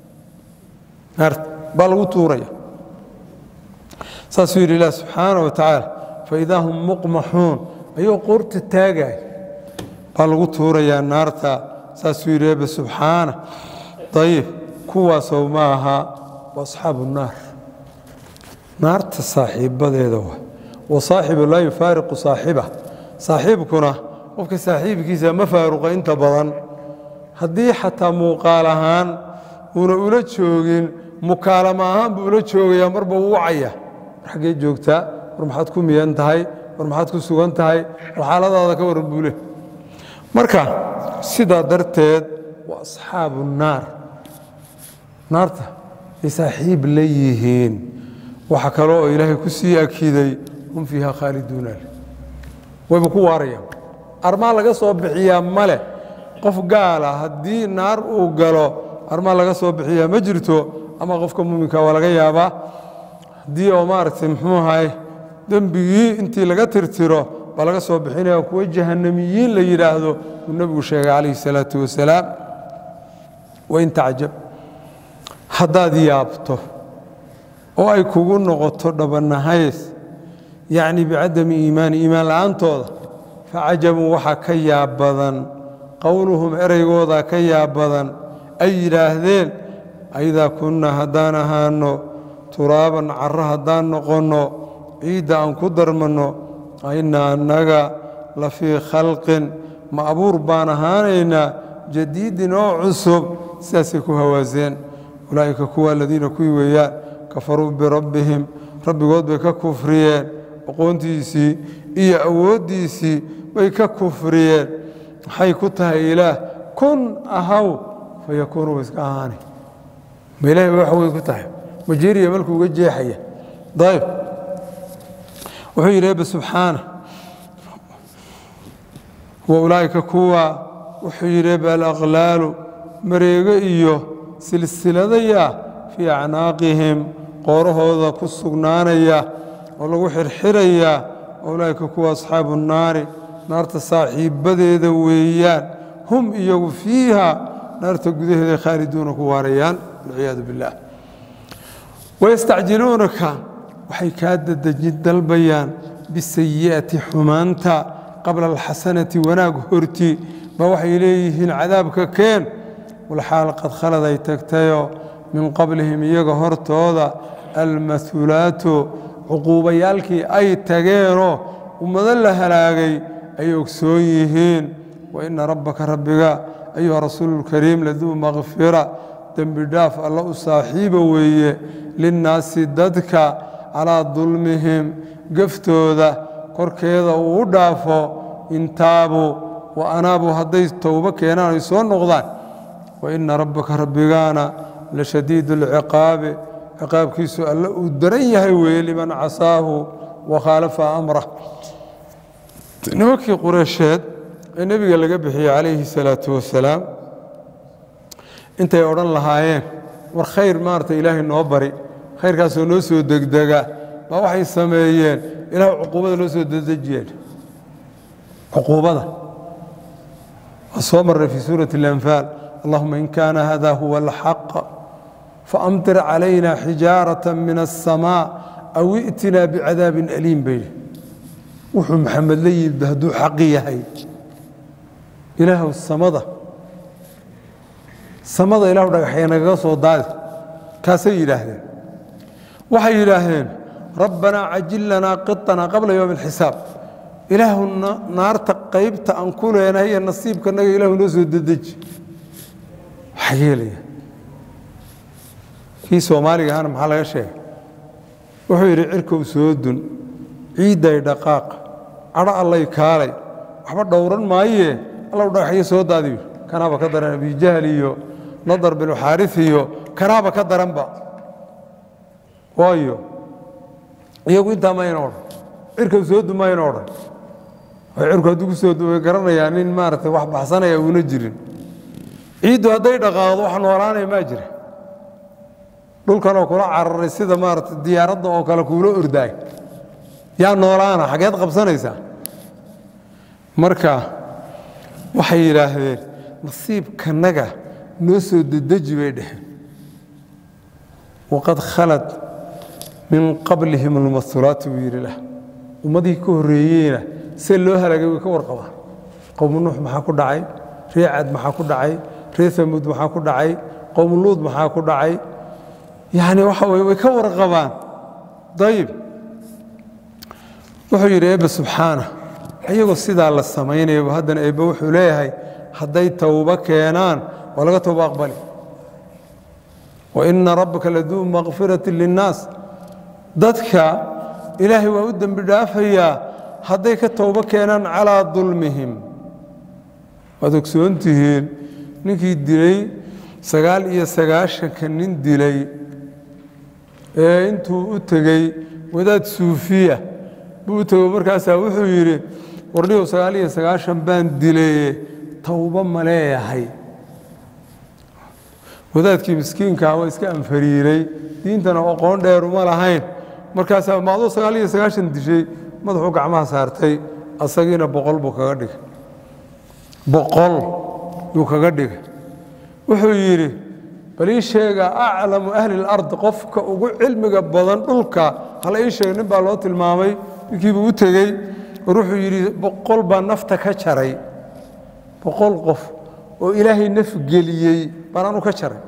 naarta baa lagu tuuraya saasuu yidhi ilah subxaana wa tacaala faidaa hum muqmaxuun ayuu qoorta taagaya baa lagu tuurayaa naarta saasuu yidhi ebe subxaana ayib kuwaasoo ma aha wa asxaabu naar naarta saaxiibadeeda wa wa saaxibu laa yufaariqu saaxiba saaxiibkuna qofka saaxiibkiisa ma faaruqa inta badan haddii xataa muuqaal ahaan uuna ula joogin mukaalama ahaan buu ula joogayaa marba uu wacaya war xaggee joogtaa war maxaad ku miyan tahay war maxaad ku sugan tahay war xaaladaada ka waran buu leh marka sidaa darteed waa asxaabu naar naarta ay saaxiib la yihiin waxa kale oo ilaahay ku sii akiday hum fiiha khaaliduuna leh wayba ku waarayaan armaa laga soo bixiyaa male qof gaala haddii naar uu galo armaa laga soo bixiyaa ma jirto ama qofka muuminka waa laga yaabaa haddii oo maaragtay muxuu ahay dembigii intii laga tirtiro baa laga soo bixinaya kuwa jahanamiyiin la yidhaahdo uu nebigu sheegay calayhi salaatu wasalaam wain tacjab haddaad yaabto oo ay kugu noqoto dhabanahays yacni bicadami iimaani iimaan la'aantooda facajabun waxaa ka yaab badan qowluhum ereygooda ka yaab badan ay yidhaahdeen aidaa kunna haddaan ahaano turaaban carro haddaan noqonno ciidda aan ku darmanno ainna annaga la fii khalqin ma abuur baan ahaanaynaa jadiidin oo cusub sidaasay ku hawaaseen ulaa'ika kuwa aladiina kuwii weeyaan kafaruu birabbihim rabbigood bay ka kufriyeen aqoontiisii iyo awooddiisii bay ka kufriyeen maxay ku tahay ilaah kun ahaw fa yakuunu wa iska ahaani ma ilahay ba wax weyn ku tahay majeriya malkuu uga jeexaya dayb wuxuu yidhi ebe subxaana wa ulaa'ika kuwa wuxuu yidhi ebe alaqlaalu mareego iyo silsiladaya fii acnaaqihim qoorahooda ku sugnaanaya oo lagu xirxiraya ulaa'ika kuwa asxaabu nnaari naarta saaxiibbadeeda weeyaan hum iyagu fiiha naarta gudaheeda khaaliduuna ku waarayaan walciyaadu billaah wayastacjiluunaka waxay kaa dadejin dalbayaan bisayi'ati xumaanta qabla alxasanati wanaag horti baa waxay leeyihiin cadaabka keen walxaal qad khalad ay tagtayoo min qablihim iyaga hortooda almahuulaatu cuquubayaalkii ay tageenoo ummado la halaagay ay ogsoon yihiin wa ina rabbaka rabbiga ayuha rasuululkariim laduu makfira dembi dhaaf alla u saaxiiba weeye linnaasi dadka calaa dulmihim gaftooda korkeeda uu u dhaafo intaabuu wa anaabuu hadday towbo keenaan ay soo noqdaan wa ina rabbaka rabbigaana la shadiid alciqaabi ciqaabkiisu alle uu daran yahay weeye liman casaahu wa khaalafa amrah nimankii qureysheed ee nebiga laga bixiyey calayhi salaatu wasalaam intay odhan lahaayeen war khayr maarata ilaahay noo bari khayrkaasoo noo soo degdega baa waxay sameeyeen ilaah cuquubada noo soo dedejiyeen cuquubada waa soo marray fii suurati اlanfaal allahuma in kaana hada huwa alxaq faamtir calayna xijaaraة min الsamaaء aw i'tinaa bicadaabin aliim bayidhi wuxuu maxamed la yimid hadduu xaqi yahay ilaahw samada samada ilahu dhagaxya nagaga soo daadi kaasay yidhaahdeen waxay yidhaahdeen rabbanaa cajil lanaa qiطanaa qabla yowmi اlxisaab ilaahu naarta qaybta aan ku leenahay iyo nasiibkanaga ilahu noo soo dedeji waxaa yeelaya kii soomaaliga ahana maxaa laga sheegay wuxuu yidhi cirkow soo dun ciidday dhaqaaq cadho allay kaalay waxba dhowran maayee allow dhagaxyo soo daadiyo kanaaba ka daran abijahl iyo nadar binu xaaris iyo kanaaba ka daranba waayo iyagu intaa mayna odhan cirkow soo dun mayna odhan cirku hadduu ku soo dun way garanayaa nin maaragtay wax baxsanaya uuna jirin ciiddu hadday dhaqaaqdo wax noolaanaya maa jira dhulkanoo kula cararay sida maarata diyaaradda oo kale kuula ordaay yaa noolaana xageed qabsanaysaa marka waxay yidhaahdeen nasiibkanaga noo soo dedeji bay dheheen waqad khalad min qablihim almasulaati buu yidhi lah ummadihii ka horreeyeyna see loo halaagay way ka warqabaan qowmu nuux maxaa ku dhacay ree cad maxaa ku dhacay ree amuud maxaa ku dhacay qowmu luud maxaa ku dhacay yani waxa weye way ka warqabaan ayib wuxuu yidhi eebbe subxaana ayagoo sidaa la samaynayaba haddana eebbe wuxuu leeyahay hadday towbo keenaan waa laga towbo aqbali waina rabbaka laduu makfirati linnaas dadka ilaahay waa u dembi dhaafayaa hadday ka towbo keenaan calaa dulmihim waad ogsoon tihiin ninkii dilay sagaal iyo sagaashanka nin dilay ee intuu u tegey wadaad suufiya buu u tego markaasaa wuxuu yidhi warniyow sagaal iyo sagaashan baan dilaye towbo ma leeyahay wadaadkii miskiinkaa waa iska anfariiray diintana aqoon dheeruma lahayn markaasaa maadoo sagaal iyo sagaashan dishay madaxuu gacmaha saartay asagiina boqol buu kaga dhigay boqol yuu kaga dhigay wuxuu yidhi bal ii sheega aclamu ahli اlard qofka ugu cilmiga badan dhulka hala ii sheega nin baa loo tilmaamay ninkiibuu u tegey war wuxuu yidhi boqol baa nafta ka jaray boqol qof oo ilaahay naf geliyey baan anu ka jaray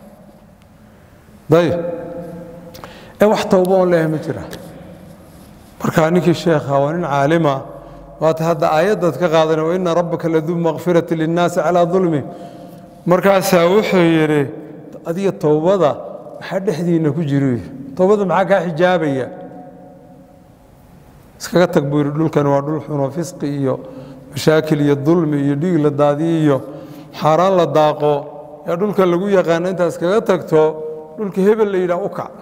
ayb ee wax towbo oon leeyahay ma jira marka ninkii sheekha waa nin caalima waata hadda aayaddaad ka qaadana waina rabbaka laduu makfirati linnaasi calaa dulmi markaasaa wuxuu yidhi adiga towbada maxaa dhexdiinna ku jiro towbada maxaa kaa xijaabaya iskaga tag buu yidhi dhulkan waa dhul xuno fisqi iyo mashaakil iyo dulmi iyo dhiig la daadiyo iyo xaaraan la daaqo yaa dhulka lagu yaqaana intaa iskaga tagto dhulka hebel la yidhaah u kac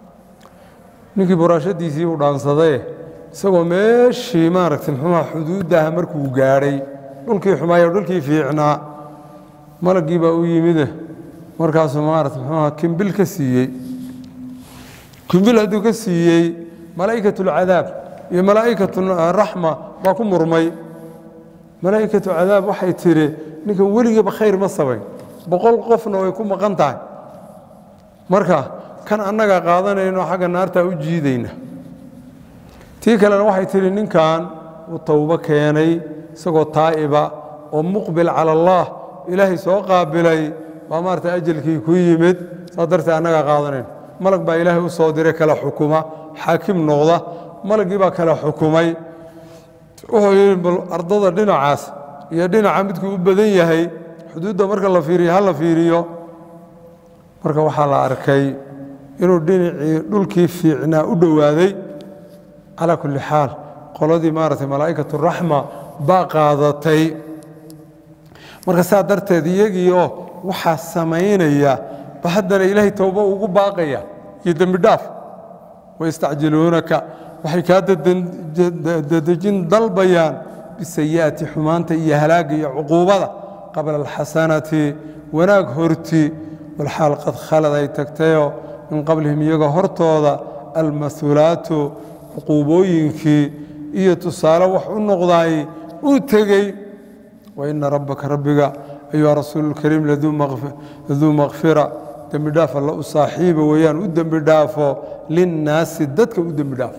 ninkii buraashadiisii uu dhaansadee isagoo meeshii maaragtay muxuuha xuduuddaah markuu gaadhay dhulkii xumaayo dhulkii fiicnaa malaggii baa u yimide markaasuu maarata muxuuha kimbil ka siiyey kimbil hadduu ka siiyey malaa'ikatulcadaab iyo malaa'ikaturaxma baa ku murmay malaa'ikatu cadaab waxay tidhi ninkan weligiiba khayr ma sabayn boqol qofna way ku maqan tahay marka kan annaga qaadanayno xagga naartaa u jiidayna tii kalena waxay tidhi ninkan uu towbo keenay isagoo taa'iba oo muqbil cala allah ilaahay soo qaabilay baa maarata ajalkii ku yimid saas darteed annagaa qaadanayno malag baa ilaahay u soo diray kala xukuma xaakim noqda malaggii baa kala xukumay wuxuu yidhi bal ardada dhinacaas iyo dhinaca midkuu u badan yahay xuduudda marka la fiiriyo ha la fiiriyo marka waxaa la arkay inuu dhinacii dhulkii fiicnaa u dhowaaday calaa kulli xaal qoladii maaragtay malaa'ikatu raxma baa qaadatay marka saa darteed iyagiioo waxaa samaynaya ba haddana ilaahay towbo ugu baaqaya iyo dembi dhaaf wayastacjiluunaka waxay kaa dadejin dalbayaan bisayi'ati xumaanta iyo halaagga iyo cuquubada qabla alxasanati wanaag horti walxaal qad khalad ay tagtayoo min qablihim iyaga hortooda almahulaatu cuquubooyinkii iyo tusaale wax u noqdaay uu tegey waina rabbaka rabbiga ayuha rasuululkariim laduu makfira dembi dhaaf alla u saaxiiba weeyaan u dembi dhaafo linnaasi dadka u dembi dhaafo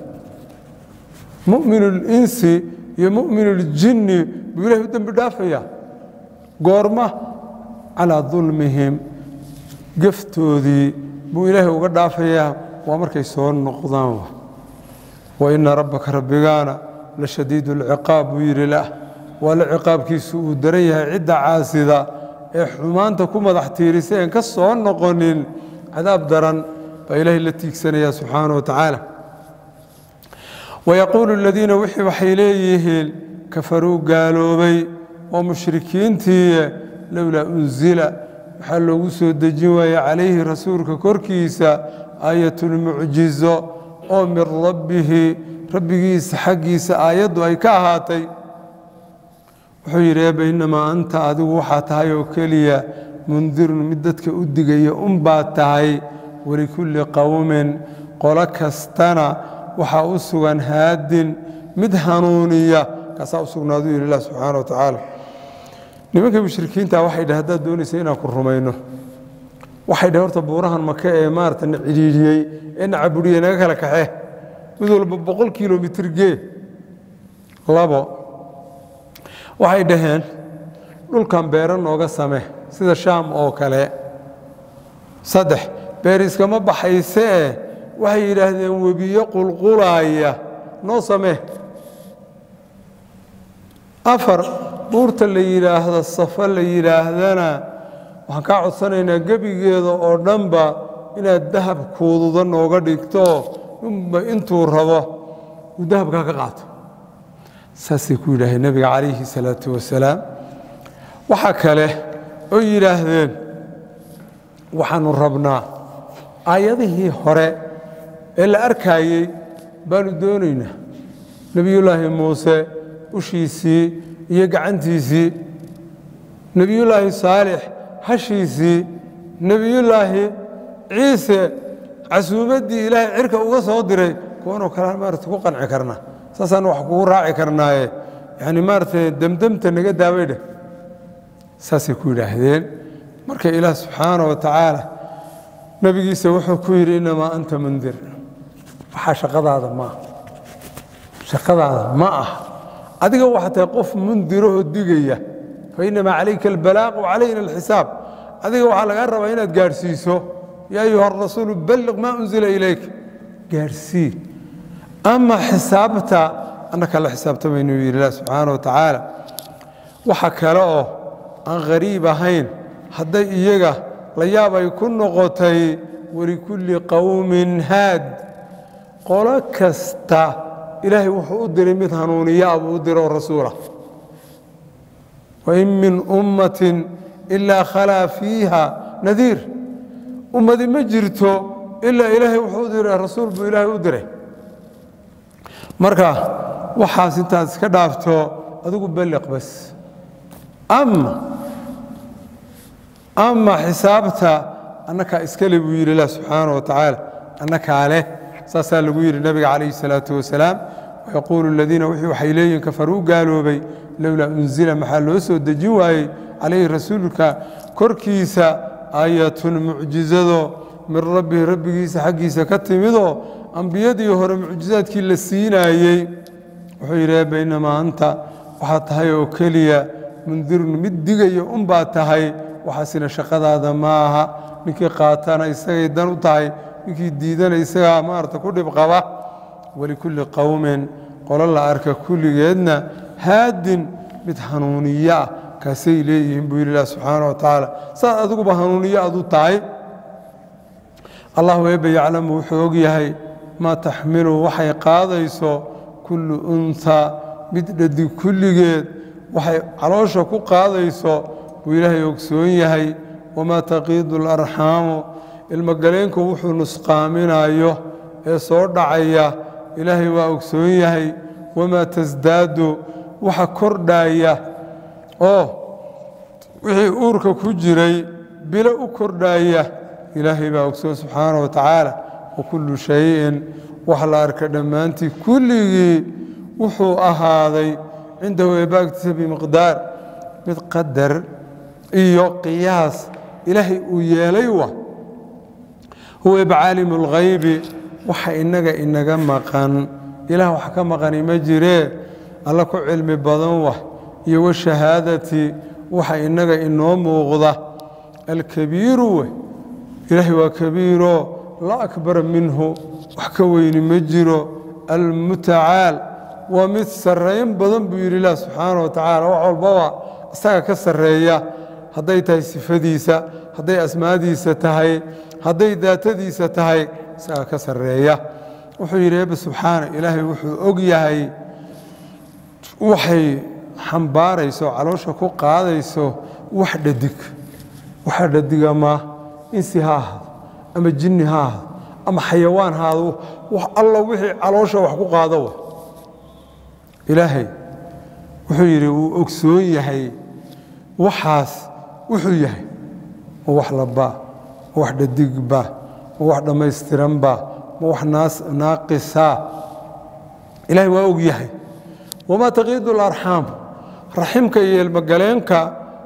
mu'minu linsi iyo mu'minu ljinni buu ilahay u dembi dhaafaya goorma calaa dulmihim geftoodii buu ilaahay uga dhaafayaa waa markay soo noqdaan waina rabbaka rabbigaana la shadiid اlciqaab buu yidhi lah waa la ciqaabkiisu uu daran yahay cidda caasida ee xumaanta ku madax tiirisa een ka soo noqonin cadaab daran baa ilaahay la tiigsanaya subxaana wa tacaala wayaquulu aladiina wixii waxay leeyihiin kafaruu gaaloobay oo mushrikiintii lowlaa unsila waxaa loogu soo dejin waaya calayhi rasuulka korkiisa aayatulmucjizo oo min rabbihi rabbigiisa xaggiisa aayaddu ay ka ahaatay wuxuu yidhi eebba innamaa anta adigu waxaa tahay oo keliya mundirun mid dadka u digaya unbaa tahay walikulli qowmin qolo kastana waxaa u sugan haadin mid hanuuniya kaasaa u sugnaaduu yidhi ilah subxaana wa tacaala nimanka mushrikiinta waxay dhah haddaad doonaysa inaan ku rumayno waxay dhah horta buurahan maka ee maarata na cidhiidhiyey ee na cabudhiyey naga kala kaxe mid walba boqol kilomitr gee labo waxay dhaheen dhulkan beero nooga same sida shaam oo kale saddex beer iskama baxaysee waxay yidhaahdeen webiyo qulqulaaya noo samee afar buurta la yidhaahdo safo la yidhaahdana waxaan kaa codsanaynaa gebigeeda oo dhanba inaad dahab kuududa nooga dhigto inba intuu rabo uu dahabkaa ka qaato saasay ku yidhaaheen nebiga calayhi salaatu wasalaam waxaa kale oo yidhaahdeen waxaanu rabnaa aayadihii hore ee la arkaayey baanu doonaynaa nebiyullaahi muuse ushiisii iyo gacantiisii nebiyullaahi saalix hashiisii nebiyullaahi ciise casuumaddii ilaahay cirka uga soo diray kuwanoo kalean maarata ku qanci karna saasaan wax kugu raaci karnaaye yani maaratay demdemta naga daaway dheh saasay ku yidhaahdeen marka ilaah subxaana wa tacaala nebigiisa wuxuu ku yidhi innamaa anta mundir waxaa shaqadaada maaha shaqadaada ma ah adiga waxaa tahay qof mundirahoo digaya fa innamaa calayka albalaaq wa calayna alxisaab adiga waxaa lagaa rabaa inaad gaadhsiiso yaa ayuha arasuulu balliq maa unzila ilayk gaadhsii ama xisaabta annaka la xisaabtamaynu yidhi ilah subxaana wa tacaala waxa kale oo aan khariib ahayn hadday iyaga la yaab ay ku noqotay walikulli qowmin haad qolo kasta ilaahay wuxuu u diray mid hanuuniyaa buu u diro rasuula wain min ummatin ilaa khalaa fiiha nadiir ummadi ma jirto ilaa ilaahay wuxuu u diray rasuul buu ilaahay u diray marka waxaas intaad iska dhaafto adigu balliq bas ama ama xisaabta annakaa iskale buu yidhi ilah subxaana wa tacaala annakaa leh saasaa lagu yidhi nebiga calayhi salaatu wasalaam wayaquulu aladiina wixii waxay leeyihin kafaruu gaaloobay lowlaa unzila maxaa loo soo dejin waayey calayhi rasuulka korkiisa aayatun mucjizado min rabbihi rabbigiisa xaggiisa ka timidoo ambiyadii hore mucjizaadkii la siinaayey wuxuu yidhi eebba innamaa anta waxaad tahay oo keliya mundirun mid digaya unbaad tahay waxaasina shaqadaada ma aha ninkii qaatana isagay dan u tahay ninkii diidana isagaa maarata ku dhib qaba walikulli qowmin qolo la arka kulligeedna haadin mid hanuuniye ah kaasay leeyihiin buu yidhi ilah subxaana wa tacaala saad adiguba hanuuniye adu tahay allahu eebba yaclamu wuxuu og yahay maa taxmilu waxay qaadayso kullu unha mid dhadig kulligeed waxay caloosha ku qaadayso buu ilaahay ogsoon yahay wamaa taqiidu alarxaamu ilmogaleenku wuxuu nusqaaminayo ee soo dhacaya ilaahay waa ogsoon yahay wamaa tasdaadu waxa kordhaya oo wixii uurka ku jiray bilo u kordhaya ilaahay baa ogsoon subxaana wa tacaala wa kullu shayin wax la arka dhammaantii kulligii wuxuu ahaaday cindahu eebaagtiisa bimiqdaar mid qadar iyo qiyaas ilaahay uu yeelay wa huwa eba caalimu اlghaybi waxa inaga inaga maqan ilaah wax ka maqani ma jiree alla ku cilmi badan wah iyo washahaadati waxa inaga inoo muuqda alkabiiru we ilaahay waa kabiiro la akbara minhu wax ka weyni ma jiro almutacaal waa mid sarrayn badan buu yidhi ilah subxaana wa tacaala wax walbaba isaga ka sarreeya hadday tahay sifadiisa hadday asmaadiisa tahay hadday daatadiisa tahay isaga ka sarreeya wuxuu yidhi eebbe subxaana ilaahay wuxuu og yahay waxay xambaarayso caloosha ku qaadayso wax dhadig waxa dhadiga ma insi ha ahaado ama jinni ha ahaado ama xayawaan ha ahaado wax alla wixii caloosha wax ku qaado wa ilaahay wuxuu yidhi wuu ogsoon yahay waxaas wuxuu yahay ma wax labaa ma wax dhadigba ma wax dhammaystiranba ma wax naaqisa ilaahay waa og yahay wamaa taqiidu alarxaam raximka iyo ilmogaleenka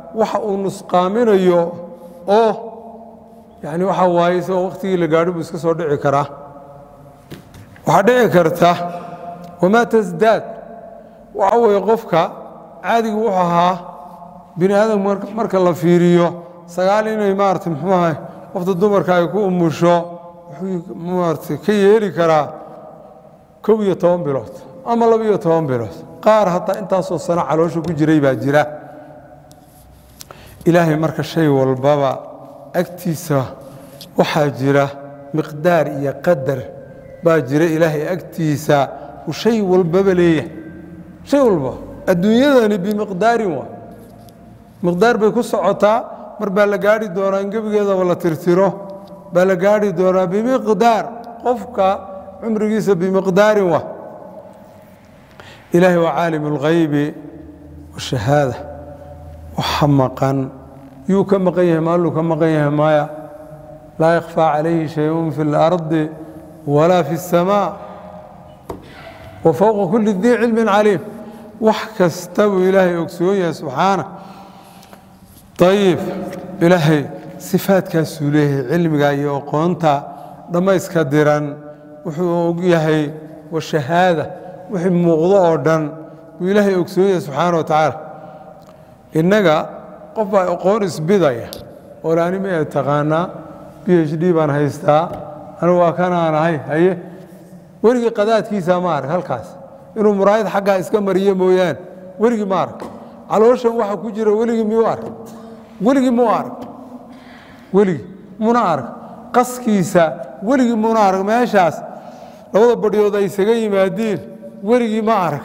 waxa uu nusqaaminayo oo yani waxa waaye isagoo wakhtigii la gaadhi buu iska soo dhici karaa waxaa dhici karta wamaa tasdaad waxa weeye qofka caadigu wuxuu ahaa bini aadam marka la fiiriyo sagaal inay maarata muxuu ahay qofta dumarka ay ku umusho wuxuu maarata ka yeeli karaa kow iyo toban bilood ama laba iyo toban bilood qaar hataa intaasoo sano caloosha ku jiray baa jira ilaahay marka shay walbaba agtiisa waxaa jira miqdaar iyo qadar baa jira ilaahay agtiisa uu shay walbaba leeyahay shay walba adduunyadani bimiqdaarin waa miqdaar bay ku socotaa mar baa la gaadhi doonaa in gebigeedaba la tirtiro baa la gaadhi doonaa bimiqdaar qofka cumrigiisa bimiqdaarin waa ilaahay waa caalim اlghaybi washahaada waxa maqan yuu ka maqan yahay maaluu ka maqan yahay maya laa yakhfaa calayhi shayun fi اlardi walaa fi الsamaa wa fowqa kuli dii cilmin caliim wax kasta buu ilaahay ogsoon yahay subxaana ayib ilaahay sifaadkaasuu leeyahay cilmiga iyo aqoonta dhammayska diran wuxuu og yahay washahaada wixii muuqdo oo dhan buu ilaahay ogsoon yahay subxaana wa tacaala innaga qof baa aqoon isbidaya oo laani ma taqaanaa b h d baan haystaa anigu waa kanaan ahay haye weligii qadaadkiisa ma arag halkaas inuu muraayad xaggaa iska mariyo mooyaane weligii ma arag calooshan waxa ku jira weligii miyuu arag weligii muu arag weligii muna arag qaskiisa weligii muna arag meeshaas labada badhyood ay isaga yimaadiin weligii ma arag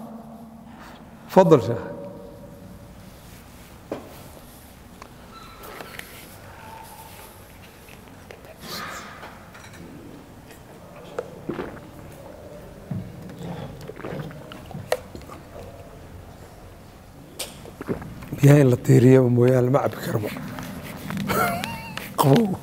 fadal sheekh biyaha in la tiiriyaba mooyaane lama cabi karba qabow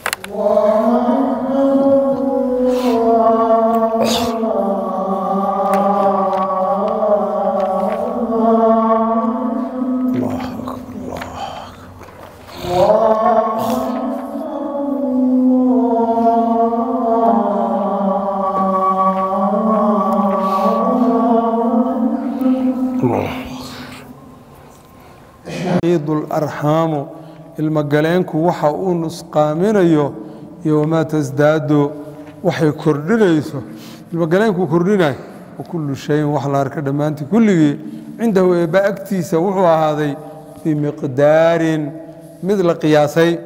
arxaamu ilmogaleenku waxa uu nusqaaminayo iyo wamaa tasdaado waxay kordhinayso ilmogaleenku kordhinayo wakullu shayin wax la arka dhammaantii kulligii cindahu eebba agtiisa wuxuu ahaaday bimiqdaarin mid la qiyaasay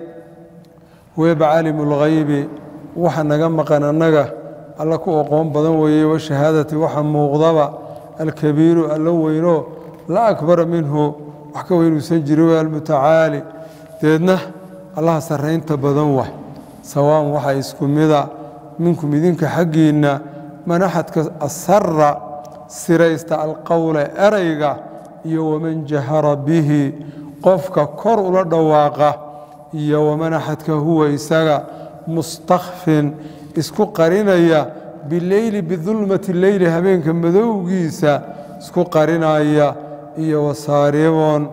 weeba caalimu lghaybi waxa naga maqan annaga alla ku aqoon badan weeye washahaadati waxa muuqdaba alkabiiru alla weyno la akbara minhu wax ka weynuusan jirin w almutacaali deedna allaha sarraynta badan wah sawaan waxaa isku mida minkum idinka xaggiinna man axadka asara siraysta alqowla erayga iyo waman jahara bihi qofka kor ula dhawaaqa iyo waman axadka huwa isaga mustakfin isku qarinaya bileyli bidulmati leyli habeenka madowgiisa isku qarinaya iyo wasaariboon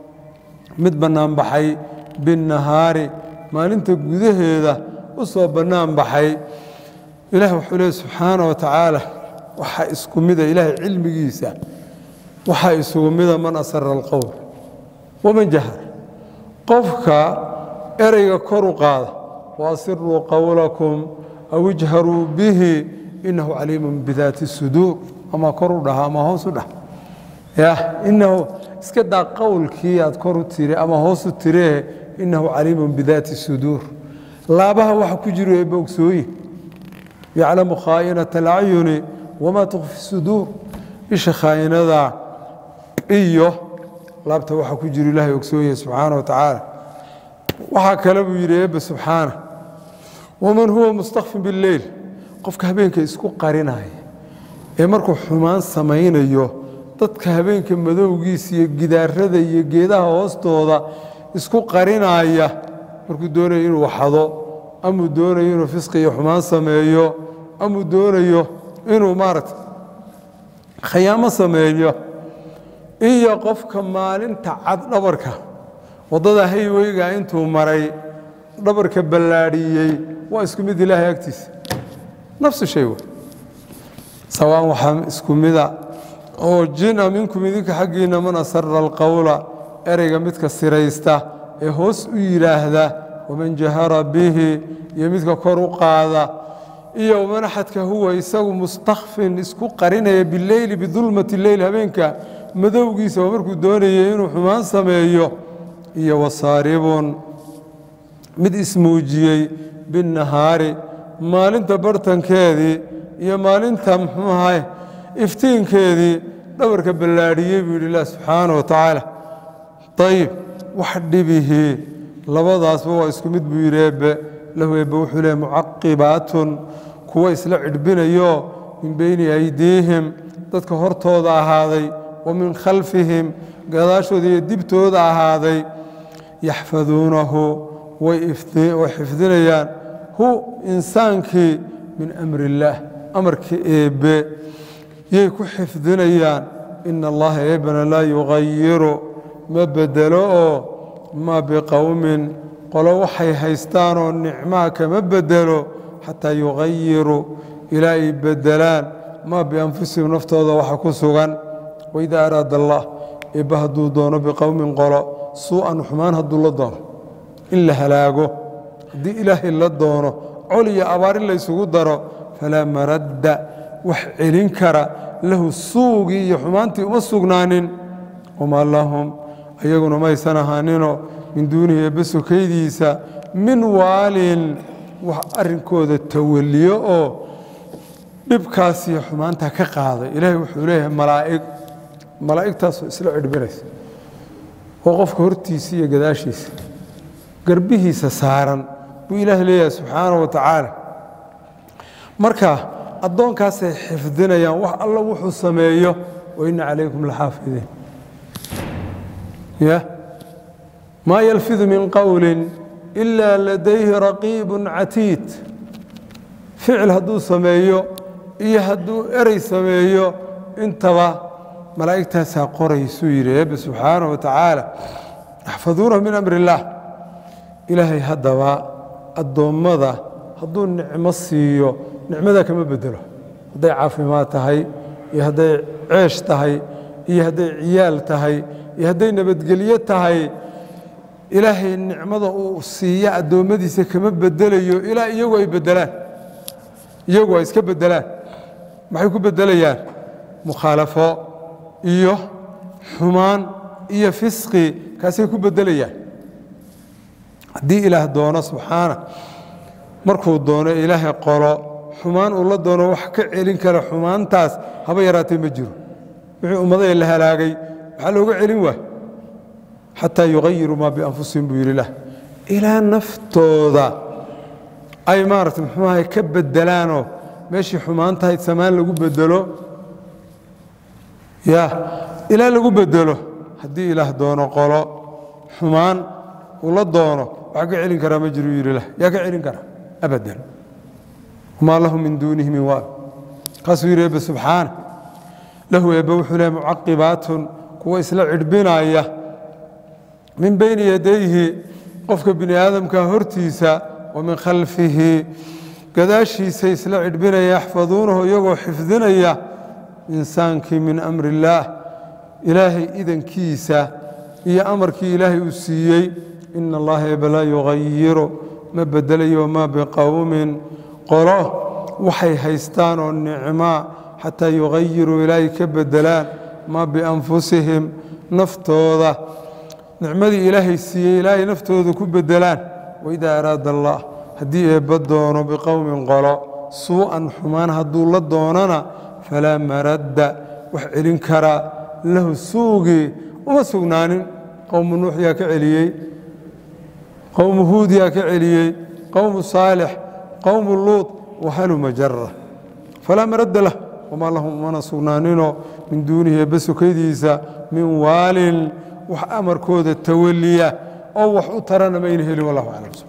mid bannaan baxay binnahaari maalinta gudaheeda u soo bannaan baxay ilaah wuxuu leey subxaana wa tacaala waxaa isku mida ilaahay cilmigiisa waxaa isugu mida man asara alqowl waman jahar qofka ereyga kor u qaada waasiruu qowlakum aw ijharuu bihi inahu caliimun bidaati suduur ama kor u dhaha ama hoos u dhah ya inahu iska daa qowlkii aad kor u tiri ama hoos u tiree inahu caliimun bidaati suduur laabaha waxa ku jiro ee bogsooye yaclamu khaa'inata alacyuni wamaa tukfi suduur isha khaa'inada iyo laabta waxa ku jiro ilaahay ogsooye subxaana wa tacaala waxaa kale buu yidhi eebbe subxaana waman huwa mustakfin bileyl qofka habeenka isku qarinaya ee markuu xumaan samaynayo dadka habeenka madowgiisa iyo gidaarada iyo geedaha hoostooda isku qarinaya markuu doonayo inuu xado amuu doonayo inuu fisqi iyo xumaan sameeyo amuu doonayo inuu maaragta khayaamo sameeyo iyo qofka maalinta cad dhabarka waddada hayweyga intuu maray dhabarka ballaadhiyey waa isku mid ilaahay agtiisa nafsu shay wey sawaan waxaa isku mida oo jina minkum idinka xaggiinna man asara alqowla ereyga midka siraysta ee hoos u yidhaahda waman jahara bihi iyo midka kor u qaada iyo waman axadka huwa isagu mustakfin isku qarinaya bileyli bidulmati leyl habeenka madowgiisa oo markuu doonayay inuu xumaan sameeyo iyo wasaaribun mid ismuujiyey binnahaari maalinta bartankeedii iyo maalinta muxuu ahay iftiinkeedii dhabarka ballaadhiyey buu yidhi ilah subxaana wa tacaala ayib wax dhibihii labadaasba waa isku mid buu yidhi eebbe lahu eebbe wuxuu leehay mucaqibaatun kuwa isla cidhbinayo min beyni aydiihim dadka hortooda ahaaday wa min khalfihim gadaashooda iyo dibtooda ahaaday yaxfaduunahu way xifdinayaan hu insaankii min amri illaah amarka eebbe yay ku xifdinayaan ina allaha eebbana laa yugayiru ma bedelo oo ma biqowmin qolo waxay haystaanoo nicmaa kama bedelo xataa yugayiru ilaa ay bedelaan maa bianfusihim naftooda waxa ku sugan waidaa araada allah eebba hadduu doono biqowmin qolo suu'an xumaan hadduu la doono in la halaago haddii ilaahay la doono col iyo abaar in laysugu daro falaa maradda wax celin kara lahu suugii iyo xumaantii uma sugnaanin wamaa lahum ayaguna maysan ahaaninoo min duunihi eebbe sokaydiisa min waalin wax arrinkooda tawaliyo oo dhibkaasiyo xumaanta ka qaaday ilaahay wuxuu leeyahay malaa'ig malaa'igtaasoo isla cidhbinaysa oo qofka hortiisa iyo gadaashiisa garbihiisa saaran buu ilaahay leeyahay subxaana wa tacaala marka addoonkaasay xifdinayaan wax alla wuxuu sameeyo wa inna calaykum laxaafidiin ya maa yalfidu min qowlin ilaa ladayhi raqiibun catiid ficil hadduu sameeyo iyo hadduu erey sameeyo intaba malaa'igtaasaa qoraysuu yidhi eebbe subxaana wa tacaala yaxfaduunahu min amri illaah ilaahay haddaba addoommada hadduu nicmo siiyo nicmadaa kama bedelo hadday caafimaad tahay iyo hadday ceesh tahay iyo hadday ciyaal tahay iyo hadday nabadgelyo tahay ilaahay nicmada uu siiya addoommadiisa kama bedelayo ilaa iyagu ay bedelaan iyagu ay iska bedelaan maxay ku bedelayaan mukhaalafo iyo xumaan iyo fisqi kaasay ku bedelayaan haddii ilaah doono subxaana markuu doono ilaahay qolo xumaan uu la doono wax ka celin kara xumaantaas haba yaraatee ma jiro wixii ummadaya la halaagay maxaa looga celin waa xataa yugayiru maa bianfusihim buu yidhi lah ilaa naftooda ay maarata muxuu ahay ka bedelaanoo meeshii xumaantahayd samaan lagu bedelo ya ilaa lagu bedelo haddii ilaah doono qolo xumaan uu la doono wax ka celin karaa ma jiru yidhi lah yaa ka celin kara abadan wamaa lahu min duunihi min waal kaasuu yidhi eebbe subxaana lahu eebbe wuxuu lehay mucaqibaatun kuwa isla cidhbinaya min bayni yadayhi qofka bini aadamka hortiisa wa min khalfihi gadaashiisa isla cidhbinaya yaxfaduunahu iyagoo xifdinaya insaankii min amri illaah ilaahay idankiisa iyo amarkii ilaahay uu siiyey ina allaha eebbe laa yugayiru ma bedelayo maa biqowmin qolo waxay haystaan oo nicmaa xataa yugayiruu ilaahay ka bedelaan maa bianfusihim naftooda nicmadii ilaahay siiyey ilaahay naftooda ku bedelaan waidaa araada allah haddii eebba doono biqowmin qolo suu'an xumaan hadduu la doonana falaa maradda wax celin karaa lahu suugii uma sugnaanin qowmu nuux yaa ka celiyey qowmu huud yaa ka celiyey qowmu saalix qowmu luud wahaluma jara falaa maradda lah wamaa lahum umana sugnaaninoo min duunihi eebbe sokaydiisa min waalin wax amarkooda tawaliya oo wax u tarana mayna helin wallahu aclam